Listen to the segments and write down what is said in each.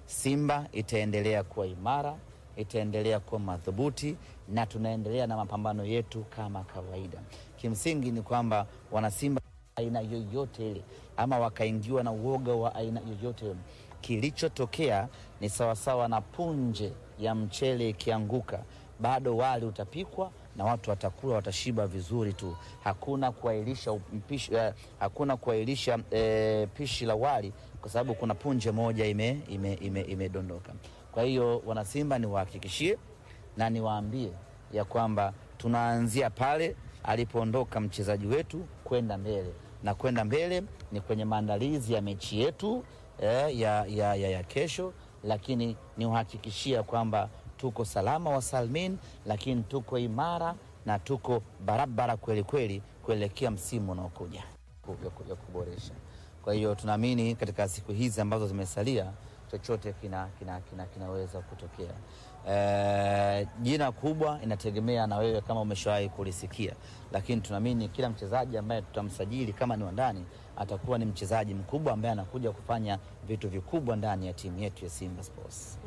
Simba itaendelea kuwa imara, itaendelea kuwa madhubuti na tunaendelea na mapambano yetu kama kawaida. Kimsingi ni kwamba wanasimba aina yoyote ile ama wakaingiwa na uoga wa aina yoyote ile, kilichotokea ni sawasawa na punje ya mchele ikianguka, bado wali utapikwa na watu watakula, watashiba vizuri tu. Hakuna kuahirisha mpishi, eh, hakuna kuahirisha eh, pishi la wali kwa sababu kuna punje moja imedondoka ime, ime, imedondoka. Kwa hiyo wanasimba, niwahakikishie na niwaambie ya kwamba tunaanzia pale alipoondoka mchezaji wetu kwenda mbele, na kwenda mbele ni kwenye maandalizi ya mechi yetu eh, ya, ya, ya, ya kesho, lakini niwahakikishia kwamba tuko salama wa salmin, lakini tuko imara na tuko barabara kweli kweli kuelekea msimu unaokuja ya kuboresha. Kwa hiyo tunaamini katika siku hizi ambazo zimesalia chochote kina, kina, kina, kinaweza kutokea. E, jina kubwa inategemea na wewe kama umeshawahi kulisikia, lakini tunaamini kila mchezaji ambaye tutamsajili kama ni wa ndani atakuwa ni mchezaji mkubwa ambaye anakuja kufanya vitu vikubwa ndani ya timu yetu ya Simba Sports.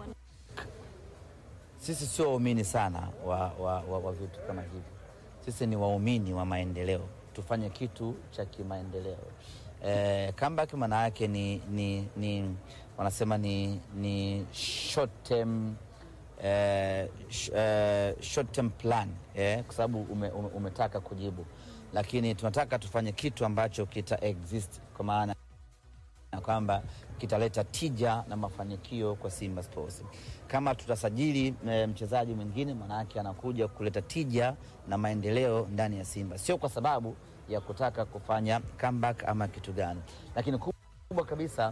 Sisi sio waumini sana wa, wa, wa, wa vitu kama hivi. Sisi ni waumini wa maendeleo, tufanye kitu cha kimaendeleo. E, comeback maana yake ni, ni, ni wanasema ni, ni short term, eh, sh, eh, short term plan eh, kwa sababu ume, ume, umetaka kujibu, lakini tunataka tufanye kitu ambacho kita exist kwa maana na kwamba kitaleta tija na mafanikio kwa Simba Sports. Kama tutasajili e, mchezaji mwingine, maanake anakuja kuleta tija na maendeleo ndani ya Simba, sio kwa sababu ya kutaka kufanya comeback ama kitu gani, lakini kubwa kabisa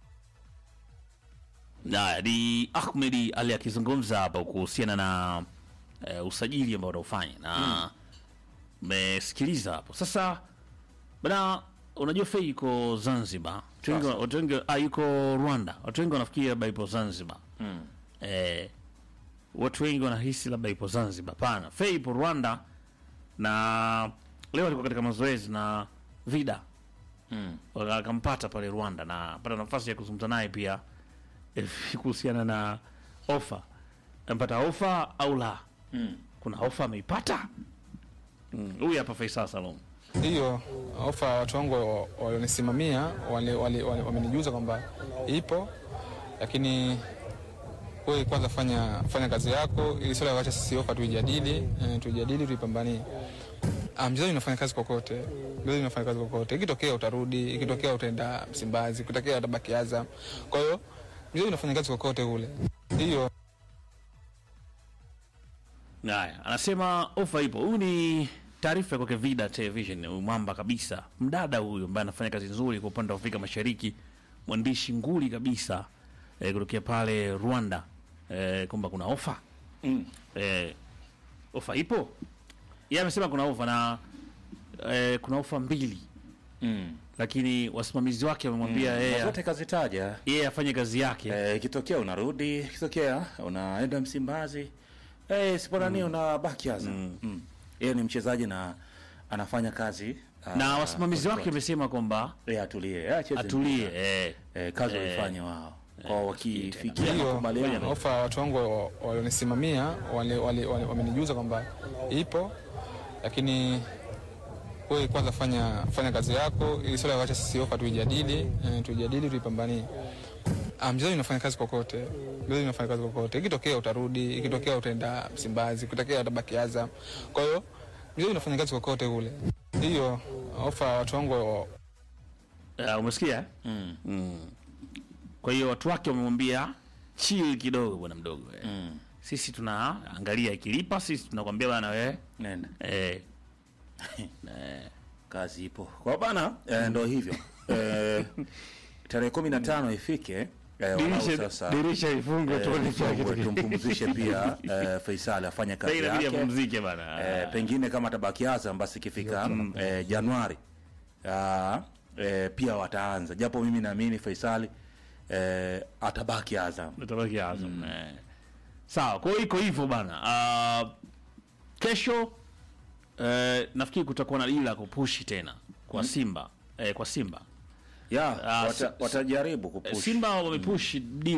Na ni Ahmedi Ali akizungumza hapa kuhusiana na e, usajili ambao wanaofanya na mmesikiliza hapo. Sasa bana, unajua Fei yuko Zanzibar, watu wengi watu wengi ah, yuko Rwanda, watu wengi wanafikiri labda ipo Zanzibar Mm. eh, watu wengi wanahisi labda ipo Zanzibar. Hapana, Fei ipo Rwanda na leo alikuwa katika mazoezi na Vida Mm. akampata pale Rwanda na pata nafasi ya kuzungumza naye pia eh, kuhusiana na ofa, ampata ofa au la? Mm. Kuna ofa ameipata. Mm, Huyu hapa Faisal Salum. Hiyo ofa watu wangu wa- walionisimamia wale- wale- wale- wamenijuza kwamba ipo, lakini wewe kwanza fanya fanya kazi yako, ili swala wacha sisi ofa tuijadili, eh, tuijadili tuipambanie. Ah, Mchezaji unafanya kazi kokote, mchezaji unafanya kazi kokote. Ikitokea utarudi, ikitokea utaenda Msimbazi, ikitokea utabaki Azam. Kwa hiyo mchezaji unafanya kazi kokote kule. Hiyo Haya, anasema ofa ipo. Huyu ni taarifa kwake Vida Television, huyu mwamba kabisa, mdada huyu ambaye anafanya kazi nzuri kwa upande wa Afrika Mashariki, mwandishi nguli kabisa eh, kutokea pale Rwanda eh, kwamba kuna ofa Mm. eh, ofa ipo. Yeye amesema kuna ofa na eh, kuna ofa mbili, Mm. lakini wasimamizi wake wamemwambia Na yeye zote kazitaja yeye afanye kazi yake Eh, ikitokea unarudi, ikitokea unaenda Msimbazi, eh, siponani unabaki Azam. Mm. Yeye ni mchezaji na anafanya kazi ah, na wasimamizi wake kote. wamesema kwamba Eh, atulie, eh, acheze atulie mpira. eh. Eh, kazi Eh. waifanye wao kwa wakifikia hiyo makubaliano ofa watu wangu wa- walionisimamia wale- wale- wale- wamenijuza kwamba ipo, lakini wewe kwanza fanya fanya kazi yako, ili swala wacha sisi ofa tuijadili, eh, tuijadili tuipambanie. Ah, Mchezaji unafanya kazi kokote, mchezaji unafanya kazi kokote. Ikitokea utarudi, ikitokea utaenda Msimbazi, ikitokea utabaki Azam. Kwa hiyo mchezaji unafanya kazi kokote kule. Hiyo ofa watu wangu wa- Uh, umesikia? Mm. Mm. Kwa hiyo watu wake wamemwambia chill kidogo bwana mdogo. Eh. Mm. Sisi tunaangalia ikilipa, sisi tunakwambia bwana wewe Nenda. eh, kazi ipo kwa bana eh, ndo hivyo eh, tarehe kumi na tano ifike eh, walau sasa dirisha ifungwe eh, tuone kila tufungwe, kitu. tumpumzishe pia eh, Faisal afanye Sasa kazi inabidi yake apumzike bana. eh, pengine kama tabaki Azam basi ikifika eh, Januari ah, eh, pia wataanza japo mimi naamini Faisal eh, atabaki Azam Utabaki Azam. Eh. Sawa, kwa hiyo iko hivyo bana. Uh, kesho eh, nafikiri kutakuwa na dili la kupushi tena kwa Simba eh, kwa Simba ya Ah, wata, si- watajaribu Eh, kupush Simba wamepushi dili